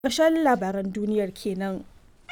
Ƙarshen labaran duniyar kenan.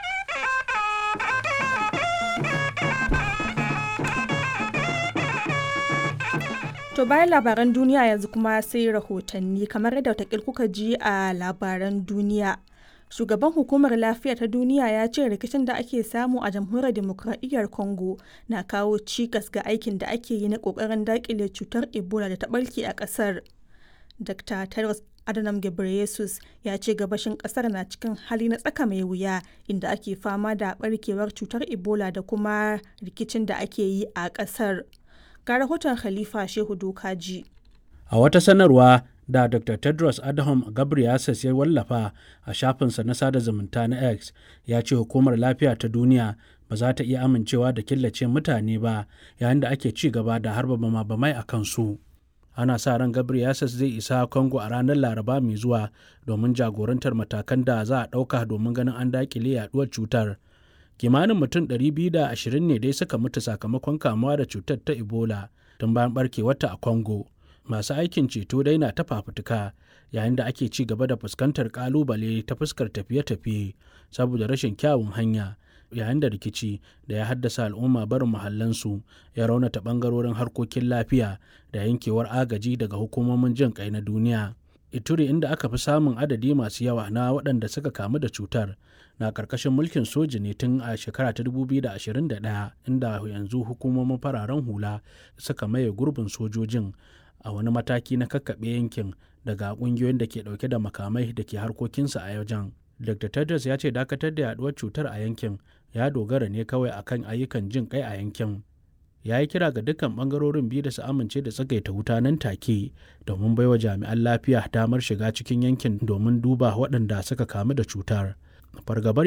To bayan labaran duniya yanzu kuma sai rahotanni kamar yadda watakil kuka ji a labaran duniya. Shugaban Hukumar Lafiya ta Duniya ya ce rikicin da ake samu a Jamhuriyar Dimokuraɗiyyar Congo na kawo cikas ga aikin da ake yi na ƙoƙarin daƙile cutar Ebola da ta ɓarke a ƙasar. Dr. Tedros Adhanom Ghebreyesus ya ce gabashin ƙasar na cikin hali na tsaka mai wuya inda ake fama da ɓarkewar cutar Ebola da kuma rikicin da ake yi a ƙasar. Ga rahoton Khalifa Shehu Dokaji. A wata sanarwa da Dr. Tedros Adhanom Ghebreyesus ya wallafa a shafinsa na sada zumunta na X ya ce hukumar lafiya ta duniya ba za ta iya amincewa da killace mutane ba yayin da ake ci gaba da harba bama-bamai a kansu. Ana sa ran Ghebreyesus zai isa Congo a ranar Laraba mai zuwa domin jagorantar matakan da za a ɗauka domin ganin an daƙile yaduwar cutar. Kimanin mutum 220 ne dai suka mutu sakamakon kamuwa da cutar ta Ebola tun bayan barkewarta a Congo. masu aikin ceto dai na ta fafutuka yayin da ake ci gaba da fuskantar kalubale ta fuskar tafiye-tafiye saboda rashin kyawun hanya yayin da rikici da ya haddasa al'umma barin mahallansu ya raunata bangarorin harkokin lafiya da yankewar agaji daga hukumomin jin kai na duniya ituri inda aka fi samun adadi masu yawa na waɗanda suka kamu da cutar na ƙarƙashin mulkin soji ne tun a shekara ta 2021 inda yanzu hukumomin fararen hula suka maye gurbin sojojin a wani mataki na kakkaɓe yankin daga ƙungiyoyin da ke ɗauke da makamai da ke harkokinsa a wajen. Dr. Tedros ya ce dakatar da yaduwar cutar a yankin ya dogara ne kawai akan ayyukan jin kai a yankin. Ya yi kira ga dukkan ɓangarorin biyu da su amince da tsagaita wuta nan take domin baiwa jami'an lafiya damar shiga cikin yankin domin duba waɗanda suka kamu da cutar. Fargabar